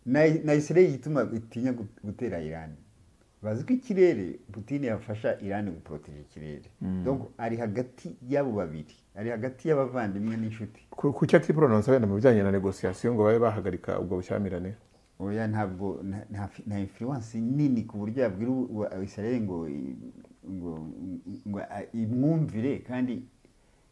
na Israel igituma itinya gu- gutera Iran bazi ko ikirere Putin yafasha Iran guporoteje ikirere donc ari hagati y'abo babiri ari hagati y'abavandimwe n'inshuti ku ku cyo ati pronounce wenda mu bijyanye na negosiyasiyo ngo babe bahagarika ubwo bushyamirane oya ntabwo nta- nta fi- nta influence nini ku buryo yabwira u- wa- Israel ngo i- ngo ngo a- imwumvire kandi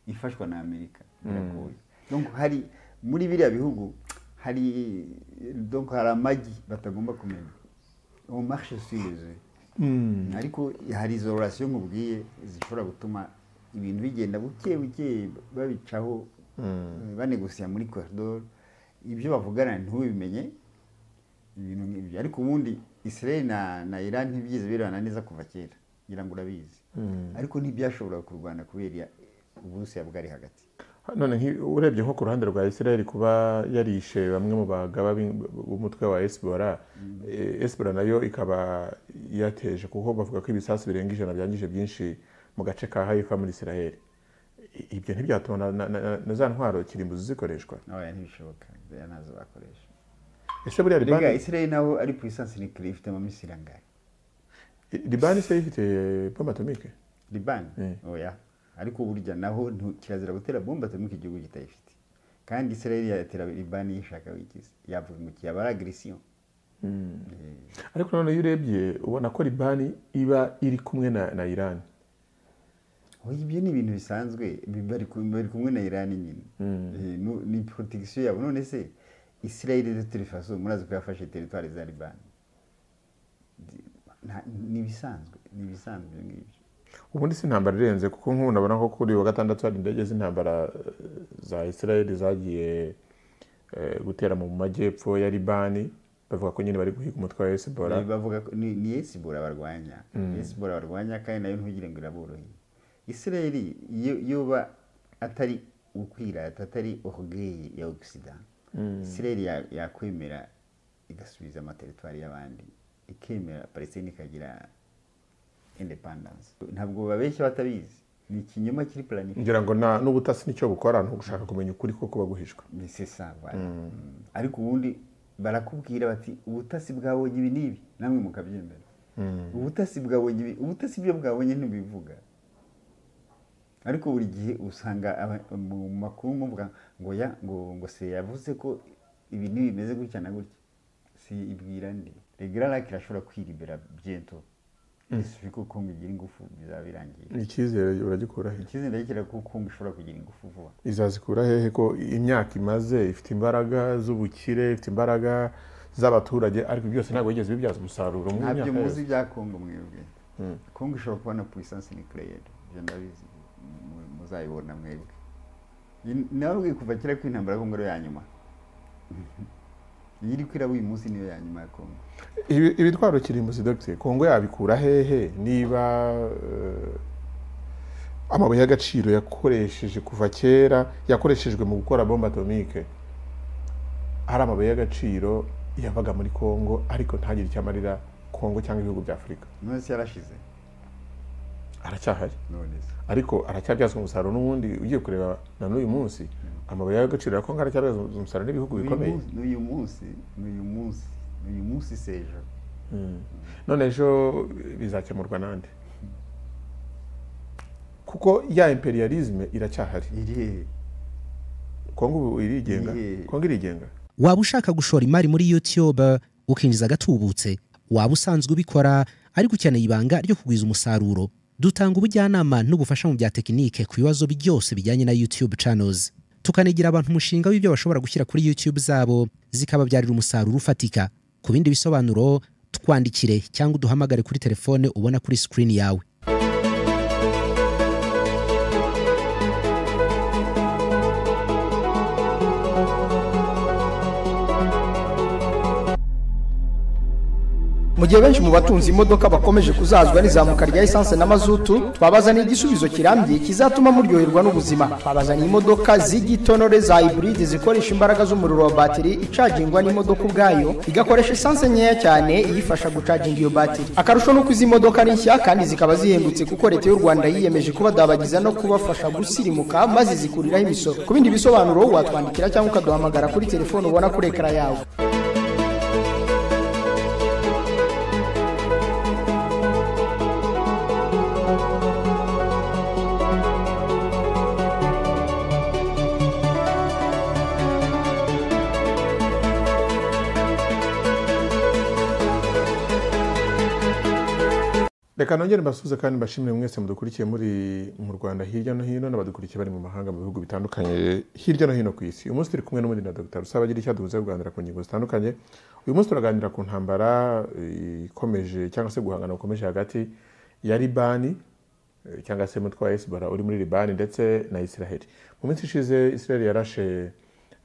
ifashwa na Amerika biragoye donc hari muri biriya bihugu hari donc hari amagi batagomba kumenya au marché suisse ariko hari izo relation nkubwiye zishobora gutuma ibintu bigenda buke buke babicaho eh, banegosiya muri koridoro ibyo bavugana ntubimenye ibintu nk'ibyo ariko ubundi israel na, na iran ntibyigeze birana neza kuva kera ngira ngo urabizi ariko ntibyashoboraga kurwana kubera uburusiya bwari hagati none nki- urebye nko ku ruhande rwa israel kuba yarishe bamwe mu bagaba b'in- b'umutwe wa esibora esibora nayo ikaba yateje kuko bavuga ko ibisasu birenga ijana byangije byinshi mu gace ka haifa muri israel I- ibyo ntibyatuma na- na- na- na za ntwaro kirimbuzi zikoreshwa oya ntibishoboka ziriya ntazo bakoresha ese buriya rega libani israel naho ari puissance nucleaire ifite amamisiri angahe libani se ifite bombe atomike libani Eh. oya ariko burya naho ntu- kirazira gutera bombe atomike igihugu kitayifite kandi israel yatera libani yishaka wikize yavuga ngo kiyaba ari agresiyo ariko none iyo urebye ubona ko libani iba iri kumwe na na irani oya ibyo ni ibintu bisanzwe bi- bari ku- bari kumwe na irani nyine Eh, nu- ni protection yabo none se israel de toute façon murazi ko yafashe teritwari za libani Di- nta- ni ibisanzwe ni ibisanzwe ibyo ngibyo ubundi si intambara irenze kuko nk'ubu ndabona ko kuri uyu wa gatandatu hari indege z'intambara eh, za israel zagiye eh, gutera mu majyepfo ya libani bavuga ko nyine bari guhiga umutwe wa hezbollah Ni- bavuga ko ni, ni esibora barwanya esibora barwanya kandi nayo ntugire ngo iraboroheye isirayeli iyo yoba atari ukwirata atari orgueil ya ogisida isirayeli ya- yakwemera igasubiza amateritwari y'abandi ikemera palestine ikagira independence ntabwo babeshya batabizi ni ikinyoma kiri planified ngira ngo na- n'ubutasi nicyo bukora ni ugushaka kumenya ukuri ko kuba guhishwe ni c'est ça voilà. Mm. ariko ubundi barakubwira bati ubutasi bwabonye ibi n'ibi namwe mukabyemera ubutasi bwabonye ibi ubutasi ibyo bwabonye ntibivuga ariko buri gihe usanga aba- mu makuru muvuga ngo ya ngo ngo se yavuze ko ibi n'ibi bimeze gutya na gutya si ibwira ndi regara rake irashobora kwiribera byento isufi ko kongo igira ingufu bizaba birangiye icyizere uragikura he icyizere ndakeka ko kongo ishobora kugira ingufu vuba izazikura hehe ko imyaka imaze ifite imbaraga z'ubukire ifite imbaraga z'abaturage ariko byose ntabwo bigeze bibyaza umusaruro mu ntabyo myaka yose. muzi bya kongo mwebwe kongo ishobora kubona puissance nucléaire ibyo ndabizi mu- muzayibona mwebwe nababwiye kuva kera ko intambara ya kongo ariyo ya nyuma iyi iri kwiraba uyu munsi niyo ya nyuma ya kongo Ibi- ibitwaro kirimbuzi dogiteri kongo yabikura hehe niba eh, amabuye y'agaciro yakoresheje kuva kera yakoreshejwe mu gukora bombe atomike ari amabuye y'agaciro yavaga muri kongo ariko ntagire icyo amarira kongo cyangwa ibihugu bya afurika none se yarashize aracyahari none se ariko aracyabyazwa umusaruro n'ubundi ugiye kureba na n'uyu munsi amabuye y'agaciro ya kongo aracyabyazwa umusaruro n'ibihugu N'uyu bikomeye munsi- n'uyu munsi n'uyu munsi n'uyu munsi si ejo none ejo bizakemurwa nande kuko ya imperialisme iracyahari iri hehe kongo ubu irigenga Ye- kongo irigenga waba ushaka gushora imari muri youtube ukinjiza agatubutse waba usanzwe ubikora ariko ukeneye ibanga ryo kugwiza umusaruro dutanga ubujyanama n'ubufasha mu bya tekinike ku bibazo byose bijyanye na youtube channels tukanigira abantu umushinga w'ibyo bashobora gushyira kuri youtube zabo zikababyarira umusaruro ufatika ku bindi bisobanuro twandikire cyangwa uduhamagare kuri telefone ubona kuri screen yawe mu gihe benshi mu batunze imodoka bakomeje kuzazwa n'izamuka rya esanse na mazutu twabazaniye igisubizo kirambye kizatuma muryoherwa n'ubuzima twabazaniye imodoka z'igitonore za iburide zikoresha imbaraga z'umuriro wa batiri icagingwa n'imodoka ubwayo igakoresha esanse nkeya cyane iyifasha gucaginga iyo batiri akarusho ni uko izi modoka ni nshya kandi zikaba zihendutse kuko leta y'u rwanda yiyemeje kubadabagiza no kubafasha gusirimuka maze zikuriraho imisoro ku bindi bisobanuro watwandikira cyangwa ukaduhamagara kuri telefone ubona kuri ekara yawe reka nongere mbasuhuze kandi mbashimire mwese mudukurikiye muri mu rwanda hirya no hino n'abadukurikiye bari mu mahanga mu bihugu bitandukanye hirya no hino ku isi uyu munsi turi kumwe n'ubundi na dr rusaba agira icyo duhuza kuganira ku ngingo zitandukanye uyu munsi turaganira ku ntambara eh, ikomeje cyangwa se guhangana gukomeje hagati ya libani eh, cyangwa se mutwe wa esibara uri muri libani ndetse na israheli mu minsi ishize israheli yarashe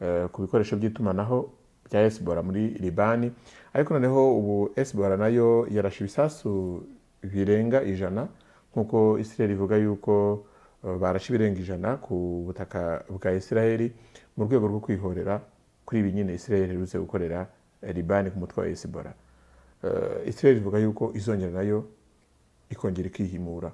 eh, ku bikoresho by'itumanaho bya esibora muri libani ariko noneho ubu esibora nayo yarashe ibisasu birenga ijana nk'uko israheli ivuga yuko eh, barashe ibirenga ijana ku butaka bwa israheli mu rwego rwo kwihorera kuri ibi nyine israheli iherutse gukorera eh, libani ku mutwe wa esibora Eh, israheli ivuga yuko izongera nayo ikongera ikihimura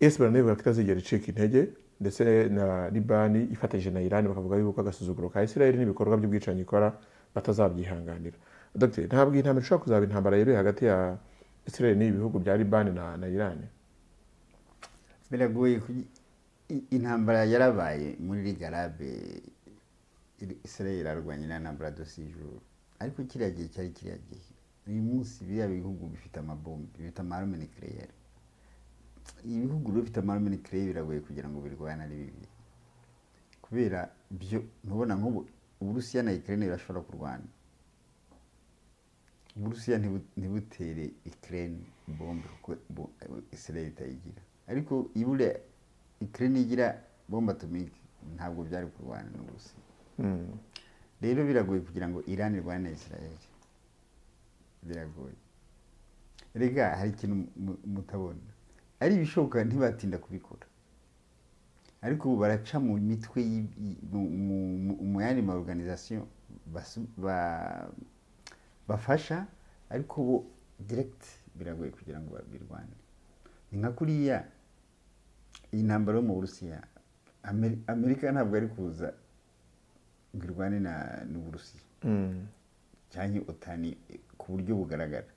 esibara nayo ivuga ko itazigera icika intege ndetse na libani ifatanyije na irani bakavuga yuko agasuzuguro ka isirayeli n'ibikorwa by'ubwicanyi ikora batazabyihanganira dogiteri ntabwo iyi ntambara ishobora kuzaba intambara yeruye hagati ya isirayeli n'ibi bihugu bya libani na, na irani biragoye kugi- i- intambara yarabaye muri rigarabe israel arwanya na ntambara dosijuru ariko kiriya gihe cyari kiriya gihe uyu munsi biriya bihugu bifite amabomu bifite amarume nikireyeri ibihugu rero bifite amarume nikireyeri biragoye kugira ngo birwane ari bibiri kubera byo ntubona nk'ubu uburusiya na ikirere birashobora kurwana uburusiya ntibu- ntibutere ikirere bombe kuko bo- israel itayigira ariko ibure ikirere igira bombe atomike ntabwo byari kurwana n'uburusiya rero biragoye kugira ngo iran irwane na israel biragoye rega hari ikintu mu- mutabona ari ibishoboka ntibatinda kubikora ariko ubu baraca mu mitwe y'i- i- mu- mu- mu- mu yandi ma organisation basu- ba- bafasha ariko bo direct biragoye kugira ngo babirwane ni nka kuriya iyi ntambaro yo mu burusiya Ameri- amerika ntabwo ari kuza ngo irwane na- n'uburusiya cyangwa otani ku buryo bugaragara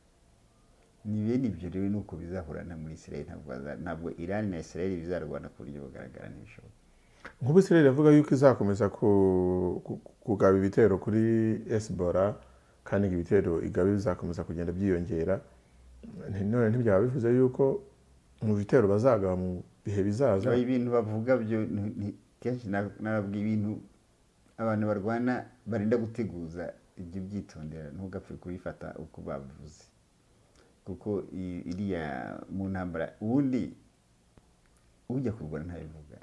ni bene ibyo rero ni uko bizahurana muri israel ntabwo baza- ntabwo iran na israel bizarwana ku buryo bugaragara ntibishoboka nk'ubu isirayeli avuga yuko izakomeza ku- ku- kugaba ibitero kuri esibora kandi ngo ibitero igabe bizakomeza kugenda byiyongera Nti- none ntibyaba bivuze yuko mu bitero bazagaba mu bihe bizaza Aba ibintu bavuga byo ni- ni- kenshi na- nababwiye ibintu abantu barwana barinda guteguza ibyo byitondera ntugapfe kubifata uko bavuze kuko i- iriya mu ntambara ubundi ujya kurwana ntabivuga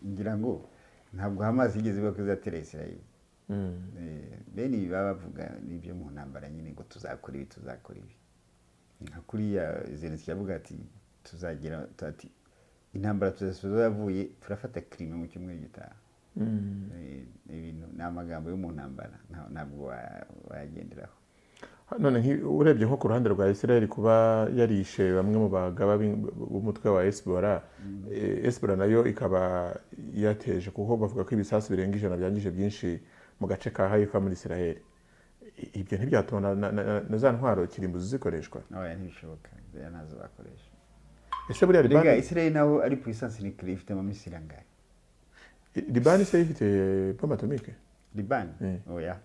ngira ngo ntabwo hamazi yigeze ivuga ko izatera israel Mm. Eh, bene ibi baba bavuga n'ibyo mu ntambara nyine ngo tuzakora ibi tuzakora ibi Ni nka kuriya zelenski yavuga ati tuzagira ati intambara tuzasoza yavuye turafata kirime mu cyumweru gitaha Eh, ibintu ni amagambo yo mu ntambara nta- ntabwo wa- wayagenderaho none nki- urebye nko ku ruhande rwa israel kuba yarishe bamwe mu bagaba b'in- b'umutwe wa esibora esibora nayo ikaba yateje kuko bavuga ko ibisasu birenga ijana byangije byinshi mu gace ka haifa muri israel I- ibyo ntibyatuma na- na- na- na za ntwaro kirimbuzi zikoreshwa oya ntibishoboka ziriya ntazo bakoresha ese buriya rega libani israel naho ari puissance nucléaire ifite amamisiri angahe libani se ifite bombe atomike libani Eh. oya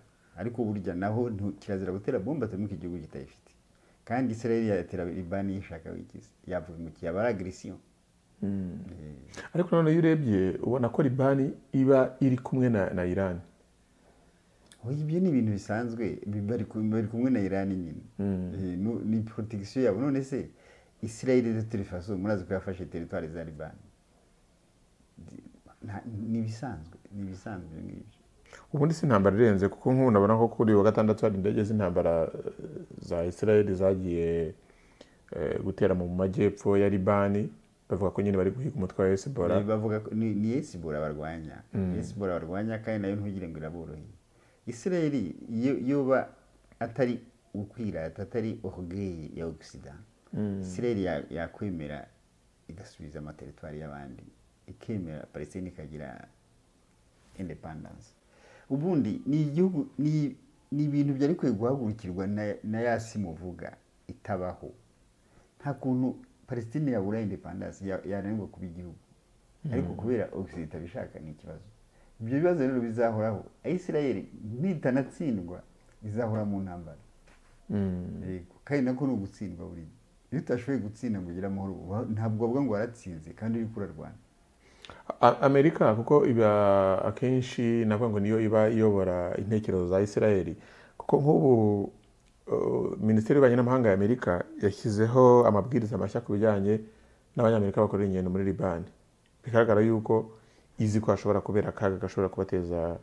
ariko burya naho ntu- kirazira gutera bombe atomika igihugu kitayifite kandi israel yatera libani yishaka wigize yavuga ngo kiyaba ari agresiyo ariko none iyo urebye ubona ko libani iba iri kumwe na na irani oya ibyo ni ibintu bisanzwe bi- bari ku- bari kumwe na irani nyine Eh, nu- ni protection yabo none se israel na turifaso murazi ko yafashe teritwari za libani Di- nta- ni ibisanzwe ni ibisanzwe ibyo ngibyo ubundi si intambara irenze kuko nk'ubu nabona ko kuri uyu wa gatandatu hari indege z'intambara eh, za israel zagiye eh, gutera mu majyepfo ya libani bavuga ko nyine bari guhiga umutwe wa esibora bavuga ko ni ni yesibora barwanya yesibora barwanya kandi nayo ntugire ngo iraboroheye isirayeli yoba atari ukwirata atari orgueil ya ogisida isirayeli ya- yakwemera igasubiza amateritwari y'abandi ikemera palestine ikagira independence ubundi ni igihugu ni ni ibintu byari kwiye guhagurukirwa na- na ya si muvuga itabaho nta kuntu palestine yabura independence ya- yananirwa kuba igihugu ariko kubera ogisida itabishaka ni ikibazo ibyo bibazo rero bizahoraho isirayeli nitanatsindwa izahora mu ntambara Mm. Yego, kandi nako ni ugutsindwa buri gihe iyo utashoboye gutsinda ngo ugire amahoro uba- ntabwo bavuga ngo waratsinze kandi uri kurarwana A- amerika kuko iba akenshi navuga ngo niyo iba iyobora intekerezo za isirayeli kuko nk'ubu uh, minisiteri y'ububanyi n'amahanga ya amerika yashyizeho amabwiriza mashya ku bijyanye n'abanyamerika bakorera ingendo muri libani bigaragara yuko izi ko hashobora kubera akaga gashobora kubateza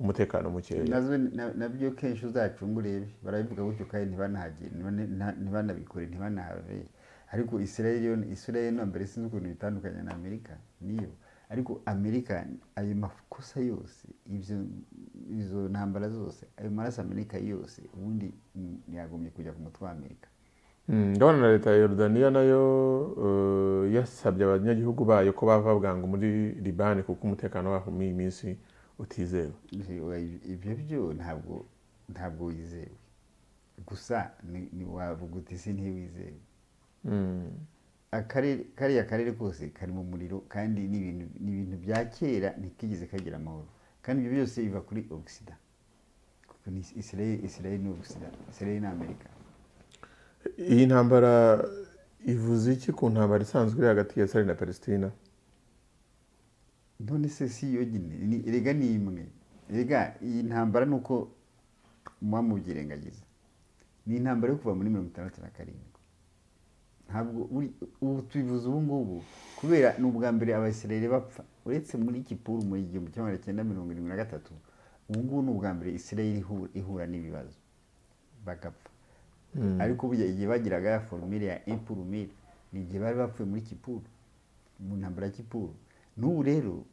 umutekano mukeya nazo na- nabyo kenshi uzacunga urebe barabivuga gutyo kandi ntibanahagere ntibana- nta- ntibanabikore ntibanahabere ariko israel yo israel no mbere sinzi ukuntu bitandukanye na amerika niyo ariko amerika ayo makosa yose ibyo izo ntambara zose ayo maraso amerika yose ubundi mm, yagombye kujya ku mutwe wa amerika Mm, ndabona na leta ya yorudaniya nayo uh, yasabye abanyagihugu bayo ko bava bwangu muri libani kuko umutekano waho muri iyi minsi utizewe Ewa, iv- ibyo byo ntabwo ntabwo wizewe gusa ni ni wavuga uti si ntiwizewe Mm. akarere kariya karere kose kari mu muriro kandi ni ibintu ni ibintu bya kera ntikigeze kagira amahoro kandi ibyo byose biva kuri ogisida kuko ni israel israel ni ogisida israel ni amerika iyi ntambara ivuze iki ku ntambara isanzwe iri hagati ya israel na palestina none se si yo nyine ni- erega ni imwe erega iyi ntambara ni uko muba mubyirengagiza ni intambara yo kuva muri mirongo itandatu na karindwi ntabwo uri- ubu tubivuze ubu ngubu kubera ni ubwa mbere abasirayeli bapfa uretse muri kipuru mu igihumbi kimwe magana cyenda mirongo irindwi na gatatu ubu ngubu ni ubwa mbere isirayeli ihu- ihura n'ibibazo bagapfa ariko burya igihe bagiraga ya forumire ya impurumire ni igihe bari bapfuye muri kipuru mu ntambara ya kipuru n'ubu rero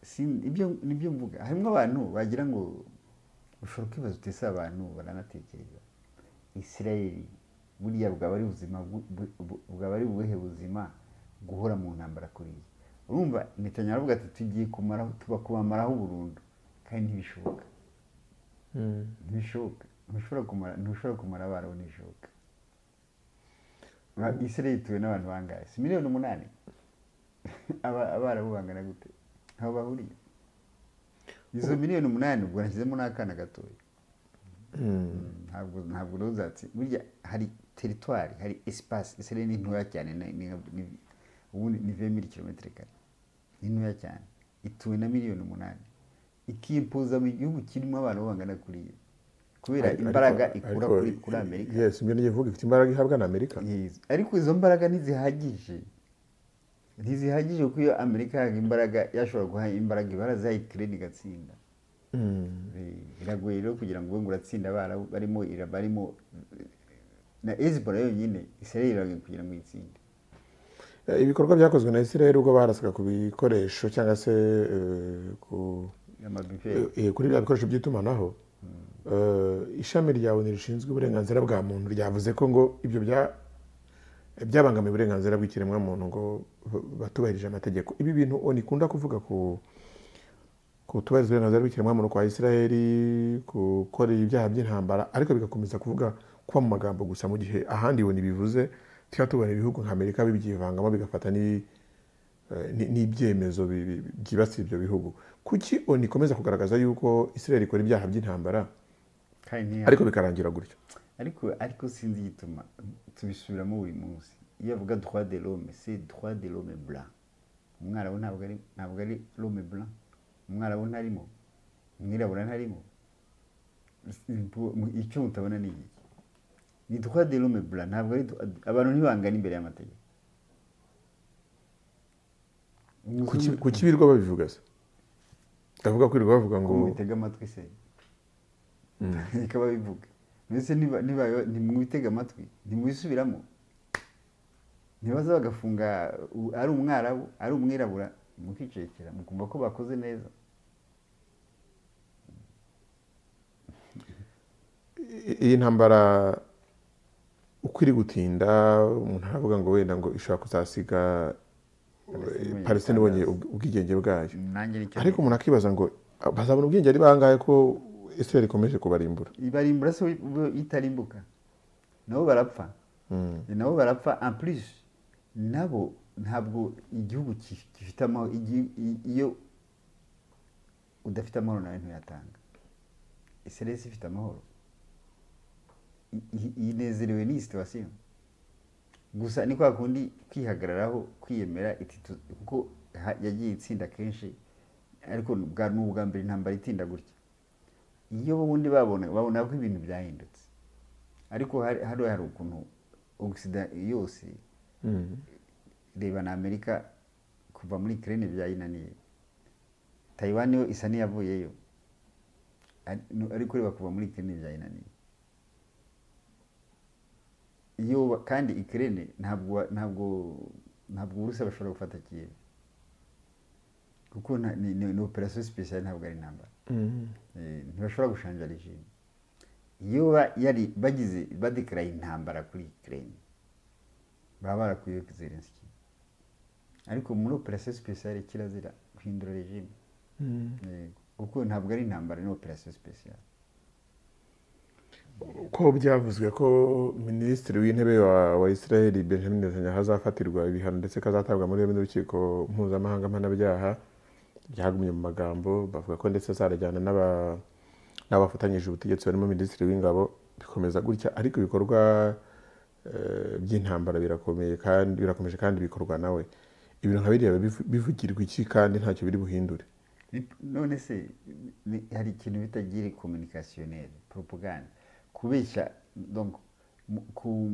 sin- ibyo nibyo mvuga harimo abantu bagira ngo ushobora kwibaza utese abantu baranatekereza isirayeli buriya bwaba ari ubuzima bwu- bu- bu- bwaba ari ubuhe buzima guhora mu ntambara kuriya urumva netanyahu aravuga ati tugiye kumaraho kubamaraho burundu kandi ntibishoboka ntibishoboka ntushobora kumara ntushobora kumara abaraho ntibishoboka Ba- isirayeli ituwe n'abantu bangahe si miliyoni umunani Aba- abarabu bangana gute ntaho bahuriye izo miliyoni umunani ubwo nashyizemo n'akana gatoya ntabwo ntabwo rero uzatsi burya hari teritwari hari esipasi isirayeli ni ntoya cyane ni- ni- ni- ubundi ni vemiri kilometero kare ni ntoya cyane ituwe na miliyoni umunani ikimpuza mu gihugu kirimo abantu bangana kuriya kubera Ariko- imbaraga ariko- ikura ariko- kuri kuri amerika yes ibyo nigiye kuvuga ifite imbaraga ihabwa na amerika Yes. ariko izo mbaraga ntizihagije ntizihagije kuko iyo amerika yahaga imbaraga yashobora guha imbaraga ibaraza ya ikirere igatsinda Mm. Eh, biragoye rero kugira ngo ube ngo uratsinda abarabu barimo ira- barimo eh, na hezbollah yonyine israel iragenda kugira ngo iyitsinde Eh, ibikorwa byakozwe na israel ubwo barasaga ku bikoresho cyangwa se eh, ku amabife Eh, eh, kuri bya bikoresho by'itumanaho eh, ishami rya oni rishinzwe uburenganzira bwa muntu ryavuze ko ngo ibyo bya- byabangamiye uburenganzira bw'ikiremwamuntu ngo b- batubahirije amategeko ibi bintu oni ikunda kuvuga ku kutubahiriza uburenganzira bw'ikiremwamuntu kwa isiraheli gukora ibyaha by'intambara ariko bigakomeza kuvuga kuba mu magambo gusa mu gihe ahandi oni bivuze tuba tubona ibihugu nka amerika bibyivangamo bigafata ni Eh, ni- n'ibyemezo bi- bi- byibasiye ibyo bihugu kuki oni ikomeza kugaragaza yuko israel ikora ibyaha by'intambara kandi ntiya- ariko bikarangira gutyo ariko ariko sinzi igituma tubisubiramo buri munsi iyo avuga droit de l'homme c'est droit de l'homme blanc umwarabu ntabwo ari ntabwo ari l'homme blanc umwarabu ntarimo umwirabura ntarimo Impu- icyo utabona ni iki ni droit de l'homme blanc ntabwo ari droit- abantu ntibangana imbere y'amategeko Kuki- umuzungu kuki birirwa babivuga se ndavuga ko birirwa bavuga ngo mubitega amatwi se ikaba bivuga mbese niba- niba- ntimwitega amatwi ntimwisubiramo ntibaza bagafunga u- ari umwarabu ari umwirabura mukicekera mukumva ko bakoze neza i- iyi ntambara uko iri gutinda umuntu aravuga ngo wenda ngo ishobora kuzasiga Palestine palestine ibonye itangaza. ubw- ubwigenge bwayo nanjye nicyo ariko umuntu akibaza ngo ah, bazabona ubwigenge ari bangahe ko israel ikomeje kubarimbura ibarimbura se bo itarimbuka nabo barapfa nabo barapfa en plus nabo ntabwo igihugu ki- gifite amahoro igi- i- iyo udafite amahoro nawe ntuyatanga iseresi ifite amahoro I- i- inezerewe n'iyi situwasiyo gusa ni kwa kundi kwihagararaho kwiyemera iti tu- kuko ha- yagiye itsinda kenshi ariko bwa ni ubwa mbere intambara itinda gutya iyo ubundi babona babona ko ibintu byahindutse ariko hari hari hari ukuntu ogisida yose reba na amerika kuva muri kirene byayinaniye tayiwani yo isa n'iyavuyeyo Ari- nu- ariko reba kuva muri kirene byayinaniye iyo ba- kandi ikirere ntabwo wa- ntabwo ntabwo uburusiya bashobora gufata kiyevu kuko nta- ni ni- ni operasiyo sipesiyali ntabwo ari intambara Eh, ntibashobora gushanja regime iyo ba- yari bagize badekaraye intambara kuri ikirere baba barakuyeho zelenski ariko muri operasiyo sipesiyali kirazira guhindura regime Eh, kuko ntabwo ari intambara ni operasiyo sipesiyali ko byavuzwe ko minisitiri w'intebe wa- wa israel benjamin netanyahu azafatirwa ibihano ndetse ko azatabwa muri yombi n'urukiko mpuzamahanga mpanabyaha byagumye mu magambo bavuga ko ndetse azarajyana n'aba- n'abafatanyije ubutegetsi barimo minisitiri w'ingabo bikomeza gutya ariko ibikorwa eh, by'intambara birakomeye kandi birakomeje kandi bikorwa nawe ibintu nka biriya bivu- bivugirwa iki kandi ntacyo biri buhindure Ni- none se ni- hari ikintu bita gire communicationnelle propagande kubeshya donc mu- ku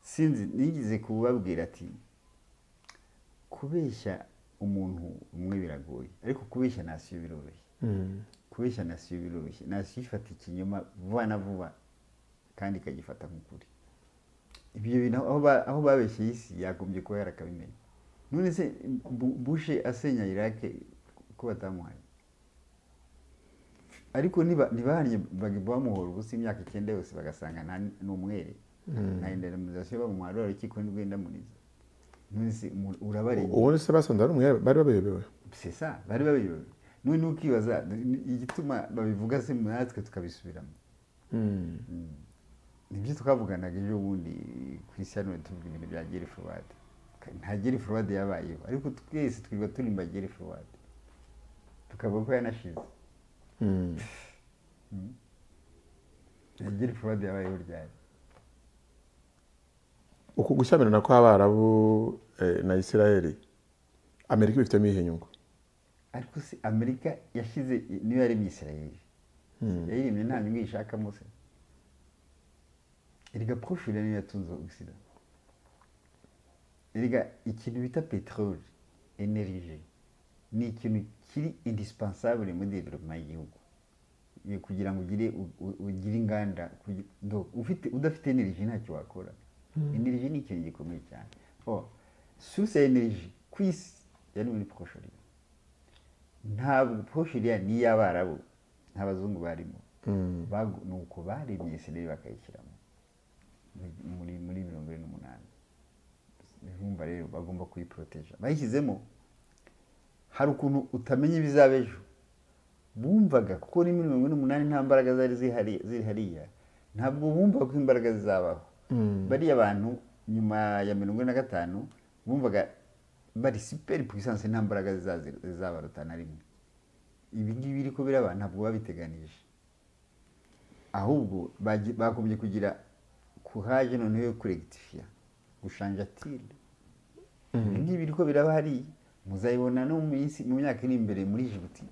sinzi nigeze kubabwira ati kubeshya umuntu umwe biragoye ariko kubeshya nasiyo biroroshye kubeshya nasiyo biroroshye nasiyo ifata ikinyoma vuba na vuba kandi ikagifata nk'ukuri ibyo bintu aho ba- aho babeshye isi yagombye kuba yarakabimenya none se Bu- bushe asenya irake ko batamuhaye ariko niba- ntibahanye bagomba bamuhora ubusa imyaka icyenda yose bagasanga nta- ni umwere nta indemnizasiyo bamuhara urukiko nibwo indamuniza none se umu- urabarengera ubundi se basanze ari umwere bari baberewe sesa bari babiyobewe none ukibaza ni- igituma babivuga se natwe tukabisubiramo nibyo twavuganaga ejo bundi ku isi hano tuvuga ibintu bya geri forward nta geri forward yabayeho ariko twese twirirwa turimba geri forward tukavuga ko yanashize nta geri forward yabayeho ryari uku gushyamirana kw'abarabu eh, na israel amerika ibifitemo iyihe nyungu ariko se amerika yashyize niyo yaremye isirayeli yayiremye nta nyungu yishakamo se erega porofile niyo yatunze ogisida erega ikintu bita peteroli enerije ni ikintu kiri indispensable muri development y'igihugu Ni kugira ngo ugire u- u- ugire inganda kugi- do- ufite udafite eneriji ntacyo wakora eneriji ni ikintu gikomeye cyane oh, source ya eneriji ku isi yari muri porofile ntabwo poshiriya ni iy'abarabu nta bazungu barimo Bagu- ni uko baremye isirayeli bakayishyiramo Mu- muri muri mirongo ine n'umunani urumva rero bagomba kuyiporoteja bayishyizemo hari ukuntu utamenya ibizaba ejo bumvaga kuko ni muri mirongo ine n'umunani nta mbaraga zari zihari ziri hariya ntabwo bumvaga ko imbaraga zizabaho bariya bantu nyuma ya mirongo ine na gatanu bumvaga bari siperi puissance nta mbaraga zizazi- zizabaruta na rimwe ibi ngibi biri kubera abantu ntabwo babiteganije ahubwo bagi- bagombye kugira kuhaje noneho yo kuregitifiya gushanja tile ibi ngibi biriko biraba hariya muzabibona no mu minsi mu myaka iri imbere muri jibuti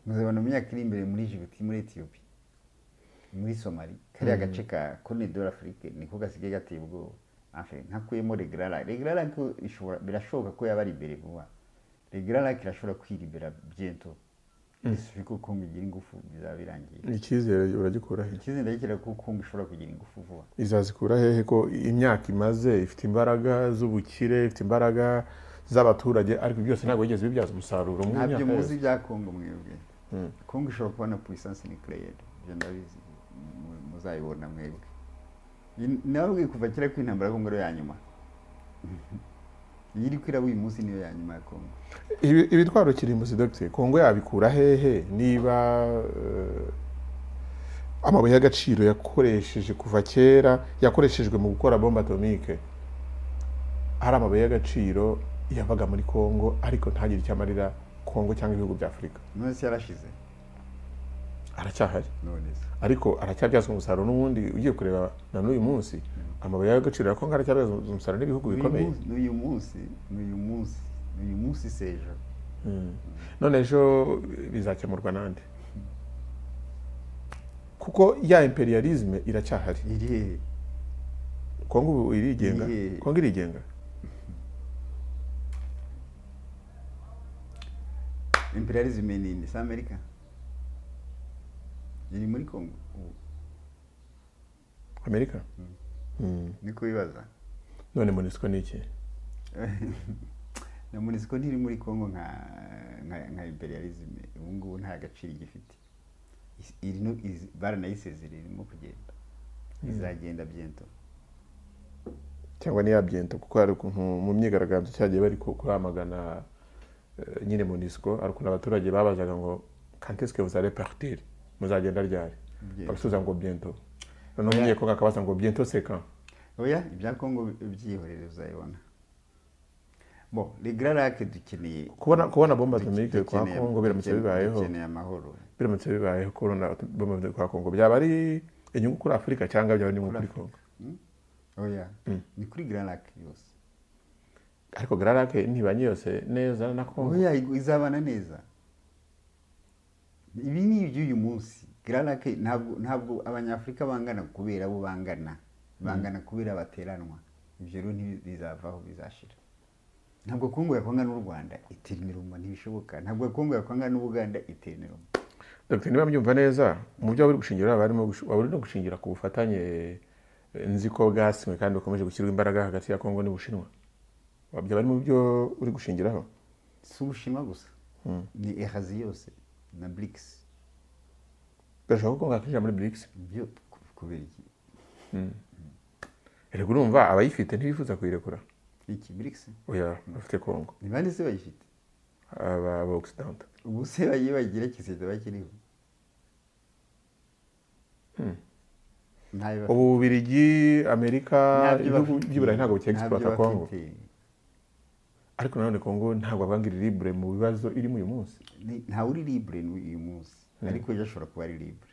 muzabibona mu myaka iri imbere muri jibuti muri etiyopiya muri somali kariya gace ka konedor afurike niko gasigaye gateye ubwoba Enfin, ntakuyemo regrara regrara ko ishobora birashoboka ko yaba ari imbere vuba regrara irashobora kwiribera biento isufi ko kongo igira ingufu bizaba birangiye ni icyizere uragikura he ikizi ndakira ko kongo ishobora kugira ingufu vuba izazikura hehe ko imyaka imaze ifite imbaraga z'ubukire ifite imbaraga z'abaturage ariko byose ntabwo yigeze bibyaza umusaruro mu myaka ntabyo muzi yose bya kongo mwebwe kongo ishobora kubona puissance nucléaire ibyo ndabizi mu- muzabibona mwebwe Iyi- nababwiye kuva kera ko intambara ya kongo ariyo ya nyuma iyi iri kwiraba uyu munsi niyo ya nyuma ya kongo Ibi- ibitwaro kirimbuzi dogite kongo yabikura hehe niba eh, amabuye y'agaciro yakoresheje kuva kera yakoreshejwe mu gukora bombe atomike hari amabuye y'agaciro yabaga muri kongo ariko ntagire icyo amarira kongo cyangwa ibihugu bya afurika none se yarashize aracyahari none se ariko aracyabyazwa umusaruro n'ubundi ugiye kureba na n'uyu munsi amabuye y'agaciro ariko aracyabyazwa umusaruro n'ibihugu bikomeye n'uyu munsi n'uyu munsi n'uyu munsi sejo none ejo bizakemurwa n'andi kuko ya imperialisme iracyahari iri hehe kongo ubu irigenga Iri- kongo irigenga imperialisme ni indi si amerika iri muri congo ubu amerika Mm. ni kubibaza none monisco ni iki na munisiko ntiri muri congo nka nka, nka imperialisme ubu ngubu nta gaciro igifite Is- iri no izi- baranayisezerera irimo kugenda izagenda byento cyangwa ntiyabyenta kuko hari ukuntu mu myigaragambyo cyagiye bari ku- kuramagana eh, nyine monisco hari ukuntu abaturage babazaga ngo kanteske vous allez partir muzagenda ryari Bientôt. babasubiza ngo biento noneho umunyekongo akabaza ngo biento c'est quand oya ibya congo byihorere uzayibona bo regararake dukeneye kubona kubona bomba atomike kwa dukeneye- kongo biramutse dukeneye- bibayeho dukeneye amahoro biramutse bibayeho kubona bomba atomike kwa kongo byaba ari inyungu kuri afurika cyangwa byaba ari inyungu kuri kongo Hmm? oya ni kuri gararake yose ariko gararake ntibanye yose neza na kongo oya igu- izabana neza ibi ni iby'uyu munsi gararake ntabwo ntabwo abanyafurika bangana kubera abo bangana bangana kubera bateranwa ibyo rero ntibizavaho bizashira ntabwo kongo yakwanga n'u rwanda iteranirumo ntibishoboka ntabwo kongo yakwanga n'ubuganda iteranirumo Dr. niba mbyumva neza mu byo waba uri gushingira waba urimo gush- waba uri no gushingira ku bufatanye eh, nzi ko bwasinywe kandi bukomeje gushyirwa imbaraga hagati ya kongo n'ubushinwa Wa- byaba ari mu byo uri gushingiraho si ubushinwa gusa ni ehazi yose na burikisi birashoboka ko kongo yakinjira muri brics byo ku- kubera iki rego urumva abayifite ntibifuza kuyirekura iki burikisi oya bafite kongo ni bande se bayifite aba aba occident ubu se bagiye bagira kisida bakiriho ntayo ubu bubirigi amerika ntabyo ibihugu bafite. by'iburayi ntabwo Ntabyo bicyegisiporata kongo bafite. ariko nanone kongo ntabwo abangiri libure mu bibazo irimo uyu munsi Ni- ntawe uri libre n'u- uyu munsi ariko ejo ashobora kuba ari libre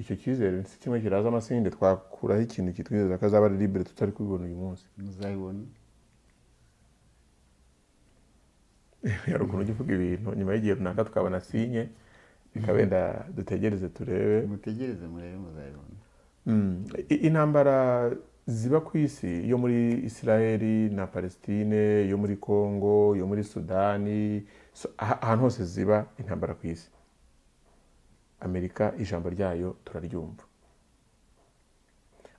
icyo cyizere ni kimwe kiraza amasinde twakuraho ikintu kitwizeza ko azaba ari libere tutari kubibona uyu munsi muzayibona hari ukuntu ujya uvuga ibintu nyuma y'igihe runaka tukabona sinye bikaba wenda dutegereze turebe mutegereze murebe muzayibona Mm. I- intambara ziba ku isi yo muri israeli na palestine yo muri congo yo muri sudani so- aha- ahantu hose ziba intambara ku isi amerika ijambo ryayo turaryumva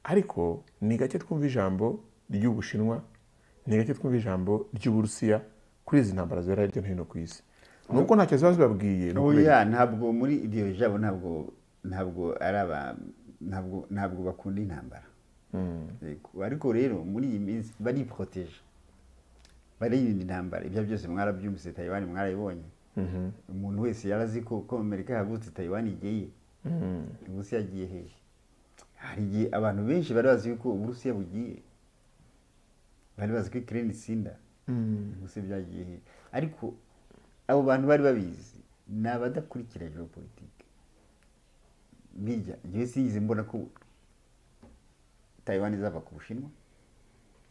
ariko ni gake twumva ijambo ry'ubushinwa ni gake twumva ijambo ry'uburusiya kuri izi ntambara zibera hirya no hino ku isi nuko ntacyo ziba zibabwiye ni ukubera oya ntabwo muri iryo jabo ntabwo ntabwo ari aba ntabwo ntabwo bakunda intambara Yego. ariko rero muri iyi minsi bariproteje baririnda intambara ibyo byose mwarabyumvise tayibani mwarabibonye umuntu wese yarazi ko ko amerika yahagurutse tayibani igeye uburusiya agiye hehe hari igihe abantu benshi bari bazi yuko uburusiya bugiye bari bazi ko ikirere itsinda ubuse byagiye hehe ariko abo bantu bari babizi ni abadakurikira geopolitike bijya njyewe sinigeze mbona ko taiwan izava ku bushinwa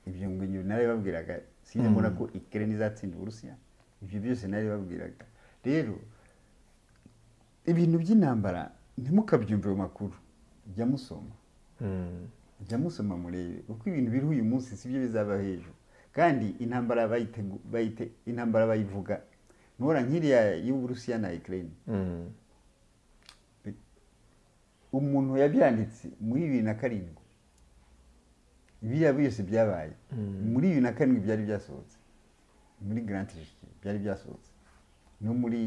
ibyo ngo njye narabibabwiraga sinigeze mbona ko ikirere izatsinda uburusiya ibyo byose narabibabwiraga rero ibintu by'intambara ntimukabyumve mu makuru jya musoma Mm. jya musoma murebe kuko ibintu biriho uyu munsi sibyo bizaba hejuru kandi intambara bayitegu- bayite intambara bayivuga ntora nk'iriya y'uburusiya na ukraine Mm. umuntu yabyanditse muri bibiri na karindwi biriya byose byabaye muri bibiri na karindwi byari byasohotse muri grand Trilogy byari byasohotse no muri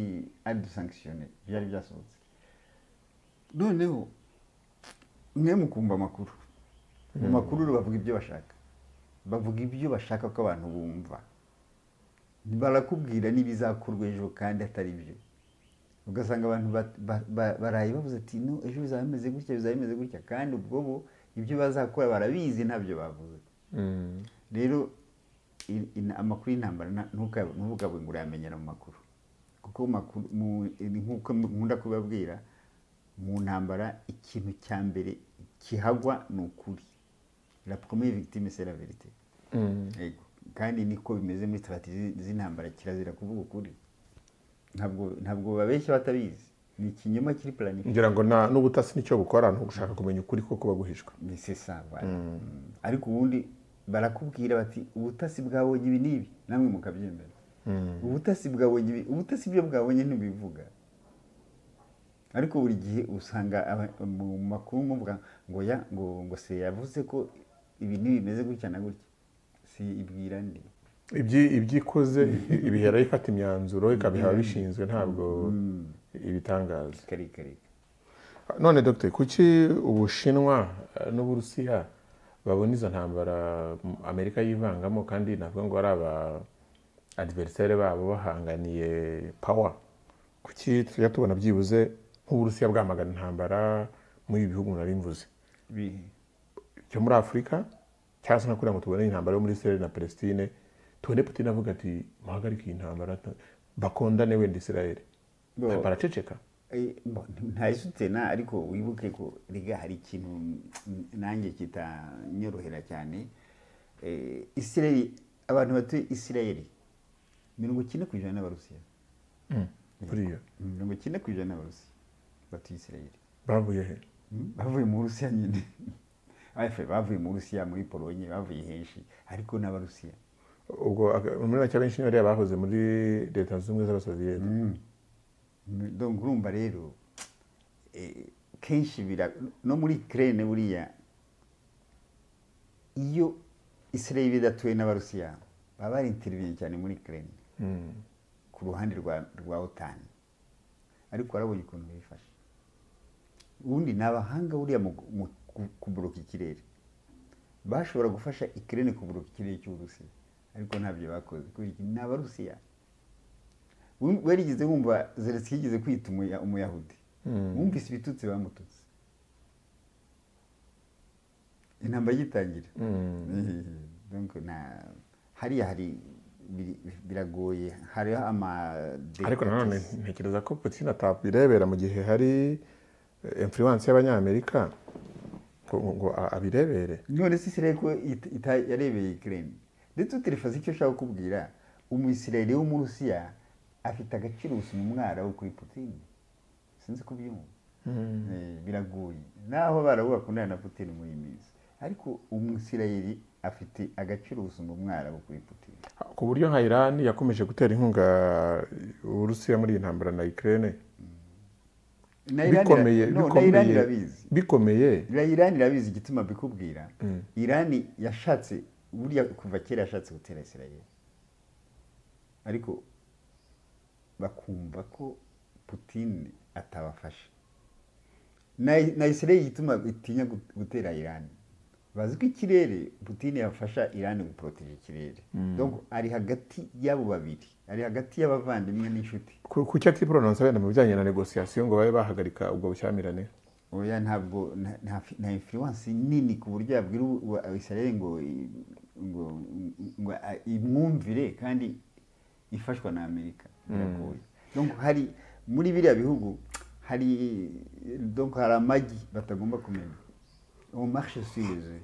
adi sankishiyone byari byasohotse noneho mwe mukumva amakuru mu makuru rero bavuga ibyo bashaka bavuga ibyo bashaka ko abantu bumva barakubwira n'ibizakorwa ejo kandi atari byo ugasanga abantu bat- ba- ba- baraye bavuze ati no ejo bizaba bimeze gutya bizaba bimeze gutya kandi ubwo bo ibyo bazakora barabizi ntabyo bavuze Mm. rero i- in- amakuru y'intambara nta- ntuka- ntuvugabe ngo urayamenyera mu makuru kuko mu makuru mu- ni nk'uko nkunda kubabwira mu ntambara ikintu cya mbere kihagwa ni ukuri la première victime c'est la vérité Yego. kandi niko bimeze muri tibati z'intambara kirazira kuvuga ukuri ntabwo ntabwo babeshya batabizi ni ikinyoma kiri planifiye ngira ngo nta- n'ubutasi nicyo bukora ni ugushaka kumenya ukuri ko kuba guhishwe ni c'est ça voilà. Mm. ariko ubundi barakubwira bati ubutasi bwabonye ibi n'ibi namwe mukabyemera ubutasi bwabonye ibi ubutasi byo bwabonye ntibivuga ariko buri gihe usanga aba- mu makuru muvuga ngo ya ngo ngo se yavuze ko ibi ntibimeze gutya na gutya si ibwira ndi Ibyi- ibyo ibihe ibihera ifata imyanzuro ikabiha bishinzwe ntabwo ibitangaza karikarika none dogiteri kuki ubushinwa eh, n'uburusiya babona izo ntambara mm, amerika yivangamo kandi navuga ngo ari aba adiverisere babo bahanganiye pawa kuki tujya tubona byibuze nk'uburusiya bwamagana intambara muri ibi bihugu nari mvuze bihe cyo muri afurika cyangwa se nka kuriya ngo tubone intambara yo muri israel na palestine tubone putin avuga ati muhagarike iyi ntambara nta- bakondane wenda israel Bo. baraceceka Eh, bo, ntasutena ariko wibuke ko riga hari ikintu mm, nanjye kitanyorohera cyane Eh, isirayeli abantu batuye isirayeli mirongo icyenda ku ijana n'abarusiya buriya mirongo icyenda ku ijana n'abarusiya batuye isirayeli bavuye he Mm, bavuye mu burusiya nyine Efe, bavuye mu burusiya muri polonye bavuye henshi ariko n'abarusiya ubwo aka- muri make abenshi niyo bariya bahoze muri leta zunze ubumwe z'abasoviyeti donc urumva rero eh, kenshi bira no muri Ukraine buriya iyo Israel idatuwe n'abarusiya baba bari intervene cyane muri Ukraine ku ruhande rwa rwa OTAN ariko barabonye ukuntu bifashe ubundi ni abahanga buriya mu mu ku- kubloka ikirere bashobora gufasha Ukraine kubloka ikirere cy'Uburusiya ariko ntabyo bakoze kubera iki ni abarusiya Wum- warigeze wumva zelenski yigeze kwita umuya- umuyahudi wumvise ibitutsi bamututse intambara igitangira Donc, na- hariya hari biri- biragoye hariho ama- ariko nanone ntekereza ko putin atabirebera mu gihe hari eh, influence y'abanyamerika ngo ngo a- abirebere none se israel ko ita- ita- yarebeye ukraine ndetse uterefasi icyo ashaka kukubwira umwisirayeli w'umurusiya afite agaciro gusoma umwara wo kuri putin sinzi kubyumva Eh, biragoye naho barabu bakundana na putin muri iyi minsi ariko umwisirayeli afite agaciro gusoma umwara wo kuri putin ku buryo nka iran yakomeje gutera inkunga uburusiya muri iyi ntambara na ukraine na Iran ira- bikomeye no, na Iran bikomeye irabizi bikomeye Ira- Iran irabizi igituma bikubwira Iran yashatse buriya kuva kera yashatse gutera Israel ariko bakumva ko Putin atabafasha na, na Israel igituma itinya gut- gutera Iran bazi ko ikirere Putin yafasha Iran guproteja ikirere donc ari hagati y'abo babiri ari hagati y'abavandimwe n'inshuti Ku- kuki atiporononsa wenda mu bijyanye na negosiyasiyo ngo babe bahagarika ubwo bushyamirane oya ntabwo nta- nta fi- nta influence nini ku buryo yabwira ubu- ubu abisirayeli ngo i- ngo ngo a- imwumvire kandi ifashwa na amerika biragoye donc hari muri biriya bihugu hari donc hari amagi batagomba kumenya uwo marche suze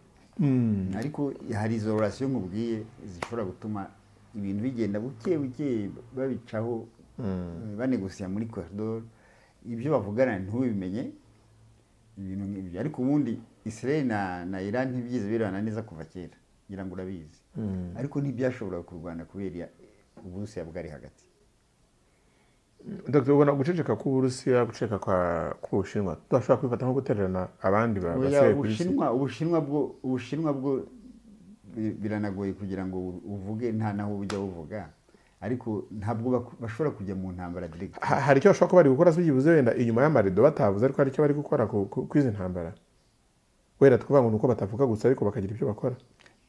ariko hari izo relation nkubwiye zishobora gutuma ibintu bigenda buke buke babicaho eh, banegosiya muri corridor ibyo bavugana ntubimenye ibintu nk'ibyo ariko ubundi israel na, na iran ntibyize birana neza kuva kera ngira ngo urabizi ariko ntibyashoboraga kurwana kubera uburusiya bwari hagati dr ubona guceceka k'uburusiya guceceka kwa- k'ubushinwa tudashobora kubifata nko gutererana abandi ba- Oya, basigaye ku isi ubushinwa ubushinwa bwo ubushinwa bwo bi- biranagoye kugira ngo uvuge nta naho ujya uvuga ariko ntabwo baku- bashobora kujya mu ntambara direct Ha- hari icyo bashobora kuba bari gukora byibuze wenda inyuma y'amarido batavuze ariko hari icyo bari gukora ku- ku ku izi ntambara wenda tukuvuga ngo ni uko batavuga gusa ariko bakagira ibyo bakora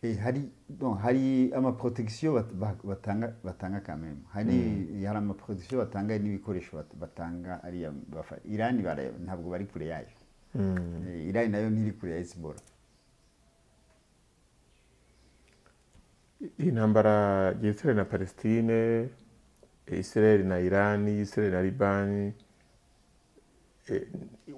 Eh, hari no, hari amaprotection bat- ba- batanga batanga quand même hari hari amaprotection batanga n'ibikoresho bat- batanga ariya bafa Iran bara- ntabwo bari kure yayo Eh, Iran nayo ntiri kure ya Hezbollah iyi ntambara ya israel na palestine israel na irani israel na libani eh,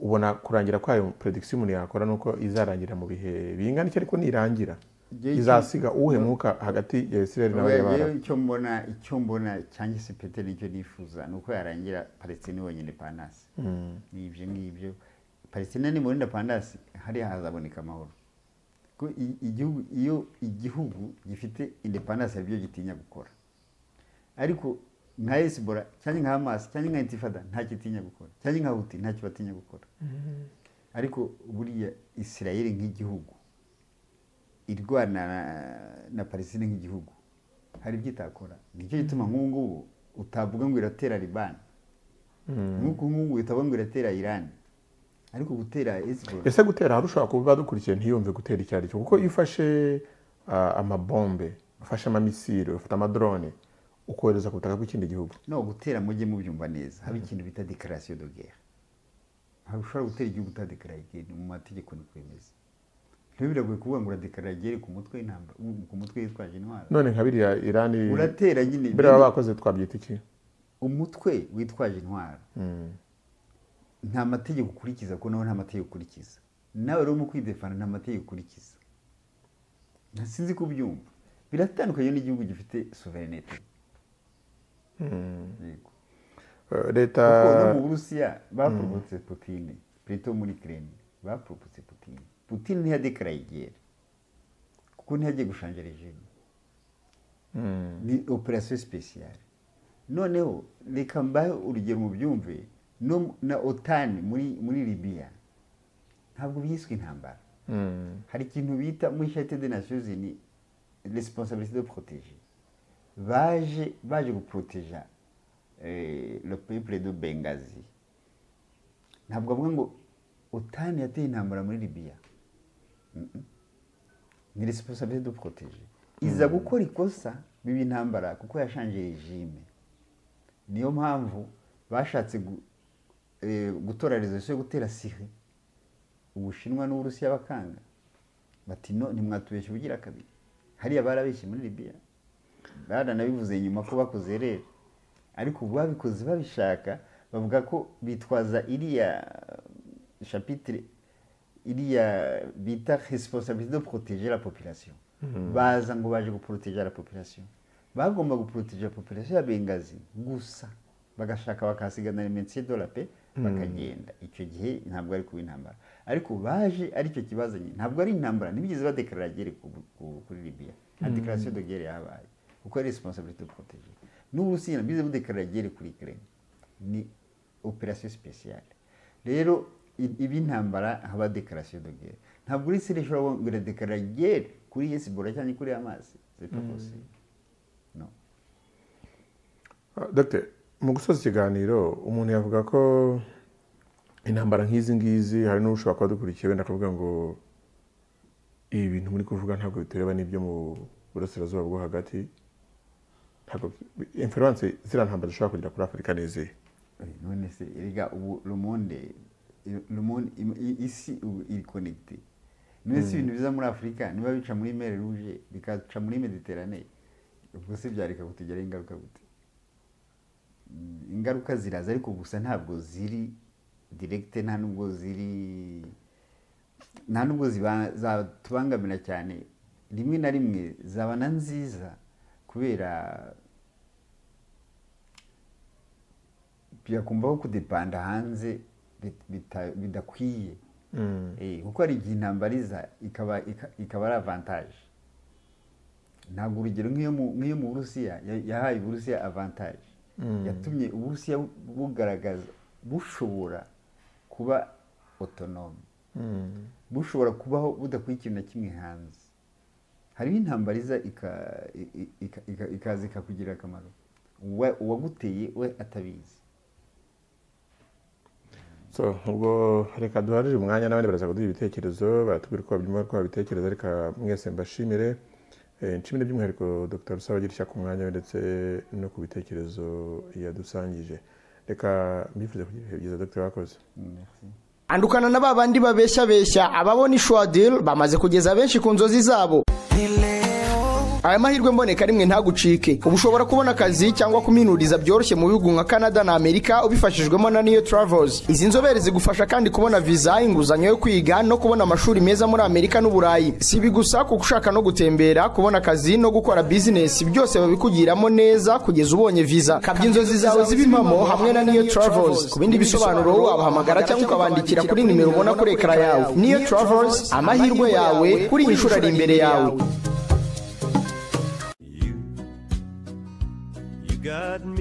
ubona kurangira kwayo prediction umuntu yakora ni uko izarangira mu bihe bingana iki ariko nirangira Igihe izasiga uhemuka hagati ya isirayeli n'abanyabarabu Wewe icyo mbona icyo mbona cyangwa se pete nicyo nifuza ni uko yarangira palestine yonyine pandasi ni ibyo ngibyo palestine nimurinda pandasi hariya hazaboneka amahoro Ko i- igihugu iyo igihugu gifite independance hari ibyo gitinya gukora ariko nka hezibora cyangwa nka hamas cyangwa nka intifada ntacyo itinya gukora cyangwa nka huti ntacyo batinya gukora ariko buriya isirayeli nk'igihugu irwana na, na palestine nk'igihugu hari ibyo itakora nicyo gituma nk'ubu ngubu utavuga ngo iratera libani nk'uko ubu ngubu utavuga ngo iratera irani ariko gutera hezibora ese gutera hari ushobora kuba dukurikiye ntiyumve gutera icyo ari cyo kuko iyo ufashe ah, amabombe ufashe amamisiro ufata amadrone ukohereza ku butaka bw'ikindi gihugu no gutera mujye mubyumva neza haba ikintu bita dekarasiyo de guerre ntabwo ushobora gutera igihugu utadekaraye igere mu mategeko ni kwemeza rero biragoye kuvuga ngo uradekarara igere ku mutwe w'intambara- ku mutwe yitwaje intwaro none nka biriya irani uratera nyine mbere baba bakoze twabyita iki umutwe witwaje intwaro nta mategeko ukurikiza kuko nawe nta mategeko ukurikiza nawe rero mu kwidefana nta mategeko ukurikiza Nta- sinzi ko ubyumva biratandukanye n'igihugu gifite suverenete yego Eh, leta kuko no mu burusiya baporomotse putine plutôt muri kireni baporomotse putine putine ntiyadekaraye igera kuko ntiyagiye gushanja regime ni operasiyo sipesiyare noneho reka mbahe urugero mu byumve no mu- na otani muri muri libiya ntabwo byiswe intambara hari ikintu bita muri shate de nasiyozi ni responsabilité de protéger baje baje guporoteja eh, le peuple de bengazi ntabwo avuga ngo otani yateye intambara muri libiya Mm-mm. ni responsabilité de protéger iza gukora ikosa biba intambara kuko yashanje regime niyo mpamvu bashatse gu- eh, gutora rezolusiyo yo gutera siri ubushinwa n'uburusiya bakanga bati no ntimwatubeshye ubugira kabiri hariya barabeshye muri libiya baranabivuze nyuma ko bakoze rero ariko ubu babikoze babishaka bavuga ko bitwaza iriya shapitire iriya bita responsabilité de protéger la population baza ngo baje guporoteja la population bagomba guporoteja population ya bengazi gusa bagashaka bakasigana remensiyo de la paix bakagenda icyo gihe ntabwo ari kuba intambara ariko baje aricyo kibazanye ntabwo ari intambara ntibigeze badekarara agere ku- ku- kuri libiya nta dekarasiyo de guerre yahabaye kuko ari responsabilité de protéger n'uburusiya nabwize budekarara agere kuri ukraine ni operasiyo spéciale rero i- ibi intambara haba dekarasiyo de guerre ntabwo uri sire ishobora kuvuga ngo iradekarara agere kuri hezibora cyangwa kuri amazi c'est pas possible no Ah, Dr. mu gusoza ikiganiro umuntu yavuga ko intambara nk'izi ngizi hari n'ushobora kuba dukurikiye wenda akavuga ngo ibi bintu muri kuvuga ntabwo bitureba n'ibyo mu burasirazuba bwo hagati ntabwo inference ziriya ntambara zishobora kugera kuri afurika n'izihe Oui, none se erega ubu le monde le monde im- i- isi ubu iri connecté none se ibintu biza muri afurika niba bica muri mer rouge bikaca muri mediterane ubwo se byareka kutugeraho ingaruka gute Mm, ingaruka ziraza ariko gusa ntabwo ziri direkite nta nubwo ziri nta nubwo ziba- zatubangamira cyane rimwe na rimwe zabana nziza kubera byakumva ko kudepanda hanze bit- bita- bidakwiye Eh, kuko hari igihe intambara iza ikaba ika- ikaba ari avantage ntabwo urugero nk'iyo mu- nk'iyo mu burusiya ya- yahaye uburusiya avantage yatumye uburusiya bu- bugaragaza bushobora kuba otonome bushobora kubaho budakuye ikintu na kimwe hanze hariho intambara iza ika- i- i- ika- ika- ikaza ikakugirira akamaro Uwa- uwaguteye we atabizi so ubwo reka duharire umwanya n'abandi baraza kuduha ibitekerezo baratubwira uko babyumva uko babitekereza reka mwese mbashimire Eh, nshimire by'umwihariko dr rusabagira ishyaka umwanya we ndetse no ku bitekerezo yadusangije reka mbifurize kugira ibihe byiza dr bakoze Merci. andukana na ba bandi babeshyabeshya ababona ishwadil bamaze kugeza benshi ku nzozi zabo aya mahirwe mboneka rimwe ntagucike ubu ushobora kubona akazi cyangwa kuminuriza byoroshye mu bihugu nka canada na amerika ubifashijwemo na niyo travels izi nzobere zigufasha kandi kubona viza inguzanyo yo kwiga no kubona amashuri meza muri amerika n'uburayi si ibi gusa kuko ushaka no gutembera kubona akazi no gukora bizinesi byose babikugiramo neza kugeza ubonye viza kabya inzozi zawe z'ibimpamo hamwe na niyo travels ku bindi bisobanuro wabahamagara cyangwa ukabandikira kuri nimero ubona kuri ekara yawe niyo travels amahirwe yawe kuri iyi nshuro ari imbere yawe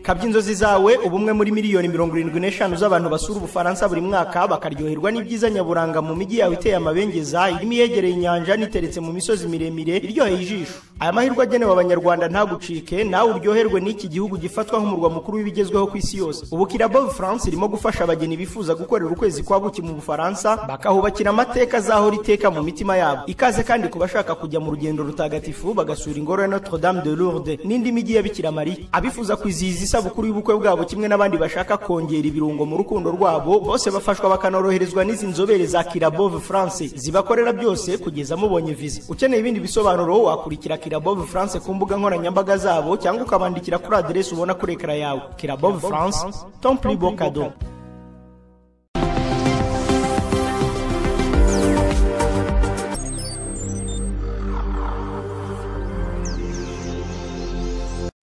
kabya inzozi zawe ubumwe muri miliyoni mirongo irindwi n'eshanu z'abantu basura ubufaransa buri mwaka bakaryoherwa n'ibyiza nyaburanga mu mijyi yawe iteye amabengeza irimo iyegereye inyanja n'iteretse mu misozi miremire iryoheye ijisho aya mahirwe agenewe abanyarwanda ntagucike nawe uryoherwe n'iki gihugu gifatwa nk'umurwa mukuru w'ibigezweho ku isi yose ubu kirabo france irimo gufasha abageni bifuza gukorera ukwezi kwa buki mu bufaransa bakahubakira amateka azahora iteka mu mitima yabo ikaze kandi ku bashaka kujya mu rugendo rutagatifu bagasura ingoro ya notre dame de lourdes n'indi mijyi ya bikira mariya abifuza kwizihiza isabukuru y'ubukwe bwabo kimwe n'abandi bashaka kongera ibirungo mu rukundo rwabo bose bafashwa bakanoroherezwa n'izi nzobere za kirabove france zibakorera byose kugeza mubonye viza ukeneye ibindi bisobanuro wakurikira kirabove france ku mbuga nkoranyambaga zabo cyangwa ukabandikira kuri aderesi ubona kuri ekara yawe kirabove france tomplibo kado